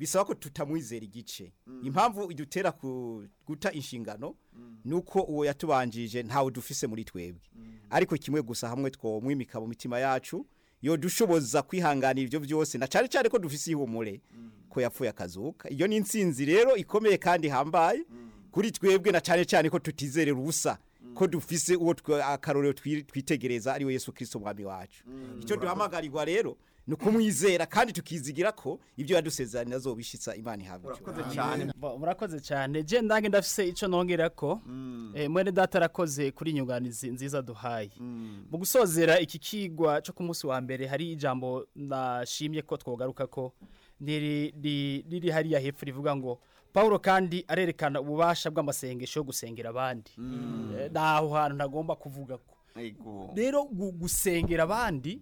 bisaba ko tutamwizera igice impamvu idutera ku- guta inshingano nuko uwo yatubanjije ntawe dufise muri twebwe ariko kimwe gusa hamwe twomwimika mu mitima yacu yo dushoboza kwihanganira ibyo byose na cyane cyane ko dufise ihumure ko yapfuye akazuka iyo ni intsinzi rero ikomeye kandi hambaye kuri twebwe na cyane cyane ko tutizerera ubusa ko dufise uwo twe- akarorero twi- twitegereza ari we Yesu Kristo mwami wacu icyo duhamagarirwa rero ni ukumwizera kandi tukizigira ko ibyo yadusezeranya azobishitsa imana ihabwa urakoze cyane Bo- murakoze cyane je ndange ndafise ico nongera ko eh, mwene data arakoze kuri inyunganizi nziza duhaye mu gusozera iki kigwa cyo ku munsi wa mbere hari ijambo nashimye ko twogaruka ko niri ri- riri hariya hepfo rivuga ngo Paulo kandi arerekana ububasha bw'amasengesho yo gusengera abandi Eh, naho hantu ntagomba kuvuga ko Ego. rero gu- gusengera abandi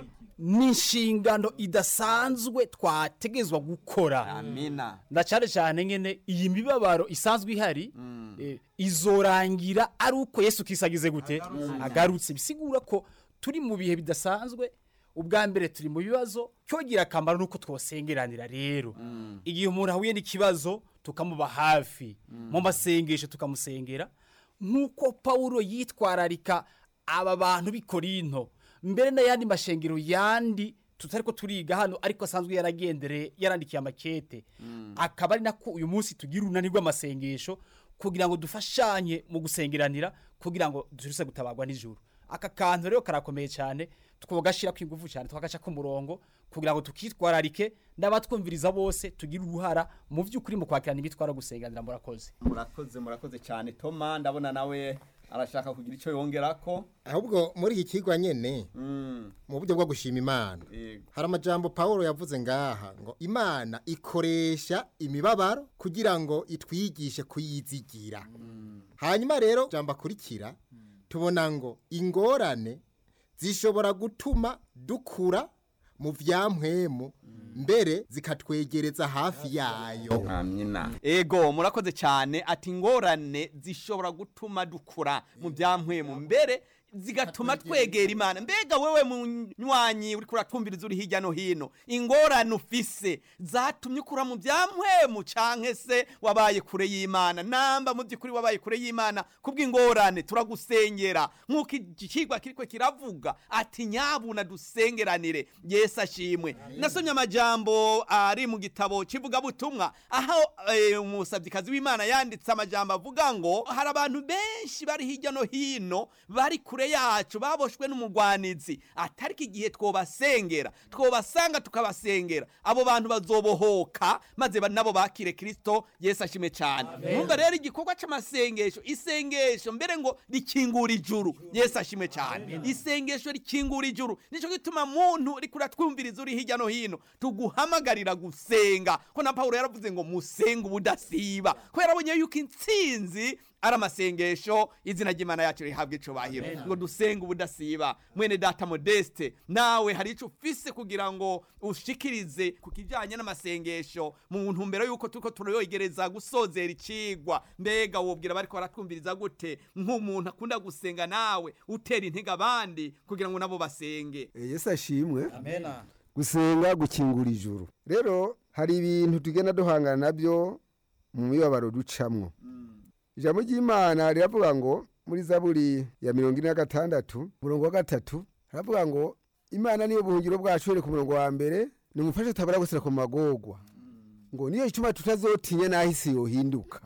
ni inshingano idasanzwe twategezwa gukora amina na cyane cyane nyene iyi mibabaro isanzwe ihari eh, izorangira ari uko Yesu kisagize gute agarutse bisigura ko turi mu bihe bidasanzwe ubwa mbere turi mu bibazo cyogira akamaro nuko twosengeranira rero igihe umuntu ahuye n'ikibazo tukamuba hafi mu masengesho tukamusengera nk'uko Paulo yitwararika aba bantu b'i Korinto mbere n'ayandi mashengero yandi tutari ko turiga hano ariko asanzwe yaragendereye yarandikiye amakete akaba ari nako uyu munsi tugira urunani rw'amasengesho kugira ngo dufashanye mu gusengeranira kugira ngo dusubire gutabagwa n'ijuru aka kantu rero karakomeye cyane twogashyira ku ingufu cyane twagaca ku murongo kugira ngo tukitwararike n'abatwumviriza bose tugire uruhara mu by'ukuri mu kwakirana imitwaro gusenganira murakoze murakoze murakoze cyane toma ndabona nawe arashaka kugira icyo yongerako ahubwo muri iki kigwa nyene Mm, mu buryo bwo gushima imana yego. hari amajambo Paulo yavuze ngaha ngo imana ikoresha imibabaro kugira ngo itwigishe kuyizigira hanyuma rero jambo akurikira tubona ngo ingorane zishobora gutuma dukura mu vyampwemu mbere zikatwegereza hafi yayo amina ego murakoze cyane ati ingorane zishobora gutuma dukura mu byampwemu mbere zigatuma twegera imana mbega wewe munywanyi uri kuratwumviriza uri hirya no hino ingorane ufise zatumye ukura mu byampwemu canke se wabaye kure y'imana namba mu by'ukuri wabaye kure y'imana kubw'ingorane turagusengera nk'uko ikigwa kiriko kiravuga ati nyabuna dusengeranire yesu ashimwe nasomye amajambo ari mu gitabo kivugabutumwa aho eh, umusabyikazi w'imana yanditse amajambo avuga ngo hari abantu benshi bari hirya no hino bari kure yacu baboshwe n'umugwanizi atariko igihe twobasengera twobasanga tukabasengera abo bantu bazobohoka maze ba- nabo bakire kristo yesu ashimwe cyane numva rero igikorwa c'amasengesho isengesho mbere ngo rikingura ijuru yesu ashimwe cyane isengesho rikingura ijuru nico gituma muntu uri kuratwumviriza uri hirya no hino tuguhamagarira gusenga ko na Paulo yaravuze ngo musenga ubudasiba ko yarabonye yuko intsinzi ari amasengesho izina ry'imana yacu rihabwa icubahiro ngo dusenge ubudasiba mwene data modeste nawe hari ico ufise kugira ngo ushikirize ku kijanye n'amasengesho mu ntumbero yuko turiko turayogereza gusozera icigwa mbega wobwira bariko baratwumviriza gute nk'umuntu akunda gusenga nawe utera intege abandi kugira ngo nabo basenge Eh, yesu ashimwe amena gusenga gukingura ijuru rero hari ibintu tugenda duhangana nabyo mu mibabaro ducamwo ijambo ry'imana riravuga ngo muri zaburi ya mirongo ine na gatandatu umurongo wa gatatu haravuga ngo imana niyo buhungiro bwacu here ku murongo wa mbere nimufashe tutabara gusira ku magorwa ngo niyo gituma tutazotinya n'aho isi yohinduka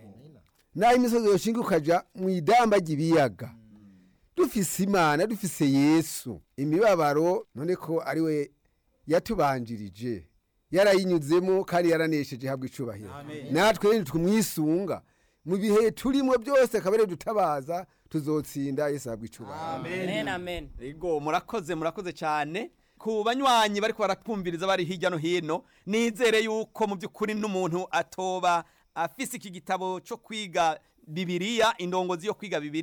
n'aho imisozi yoshinga ukaja mu idamba ry'ibiyaga dufise imana dufise yesu imibabaro none ko ari we yatubanjirije yarayinyuzemo kandi yaranesheje habwa icubahiro natwe rero tumwisunga mu bihe turimo byose akaba dutabaza tuzotsinda yesu habwa icubahiro amen amen Ego murakoze murakoze cyane ku banywanyi bariko baratwumviriza bari hirya no hino nizere yuko mu by'ukuri n'umuntu atoba afise iki gitabo cyo kwiga bibiliya indongozi yo kwiga bibiliya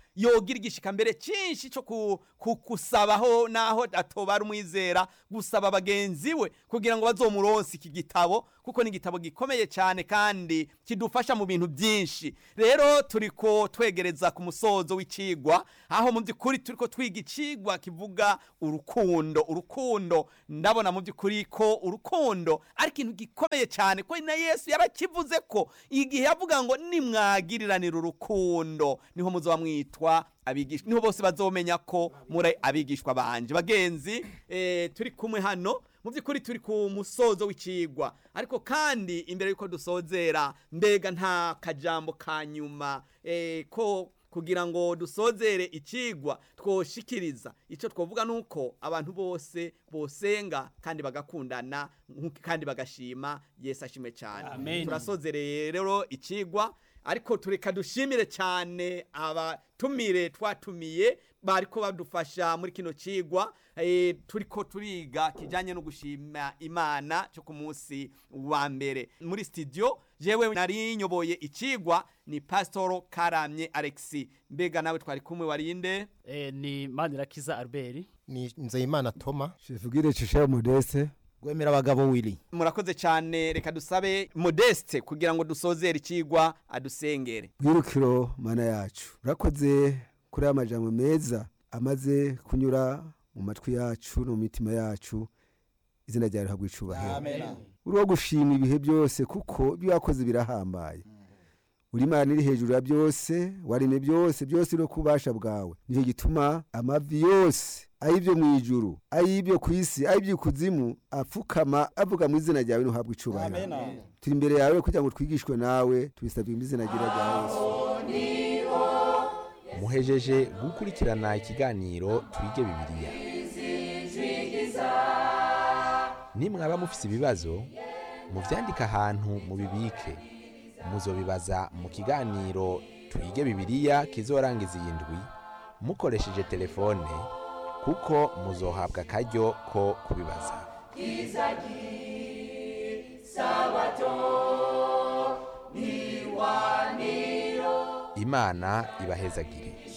yogira igishika mbere cyinshi cyo ku- ku- kusabaho naho atoba ari umwizera gusaba bagenzi we kugira ngo bazomuronse iki gitabo kuko ni igitabo gikomeye cyane kandi kidufasha mu bintu byinshi rero turi ko twegereza ku musozo w'icigwa aho mu by'ukuri turi ko twiga icigwa kivuga urukundo urukundo ndabona mu by'ukuri ko urukundo ari ikintu gikomeye cyane ko na yesu yarakivuze ko igihe yavuga ngo nimwagiriranira urukundo niho muzoba mwitwa abigisha niho bose bazomenya ko muri abigishwa banje bagenzi eh, turi kumwe hano mu by'ukuri turi ku musozo w'icigwa ariko kandi imbere y'uko dusozera mbega nta kajambo ka nyuma eh, ko kugira ngo dusozere ikigwa twoshikiriza icyo twavuga ni uko abantu bose bosenga kandi bagakundana nkuko- kandi bagashima yesu ashimwe cyane Amen. turasozereye rero ikigwa ariko tureka dushimire cyane abatumire twatumiye bariko badufasha muri kino cigwa eh, turiko turiga kijanye no gushima imana cyo ku munsi wa mbere muri studio jewe nari nyoboye ikigwa ni pasitoro karamye alexi mbega nawe twari kumwe warinde Eh, ni manirakiza albert ni nzeyimana toma shefugire cisha modeste gwemera abagabo wili murakoze cyane reka dusabe modeste kugira ngo dusozere ikigwa adusengere bwirukiro mana yacu urakoze kuri aya majambo meza amaze kunyura mu matwi yacu no mu mitima yacu izina ryawe rihabwa icubahiro uri wo gushima ibihe byose kuko ibyo wakoze birahambaye uri imana iri hejuru ya byose waremye byose byose uri kubasha bwawe nicyo gituma amavi yose ay'ibyo mu ijuru ay'ibyo ku isi ay'iby'ikuzimu apfukama avuga mu izina ryawe ntuhabwe icubahiro turi imbere yawe kugira ngo twigishwe nawe tubisabwe mu izina ryawe rya yesu muhejeje gukurikirana ikiganiro twige bibiliya nimwaba mufise ibibazo muvyandike ahantu mubibike muzobibaza mu kiganiro twige bibiliya kizorangiza iyi ndwi mukoresheje telefone kuko muzohabwa akaryo ko kubibaza imana ibahezagire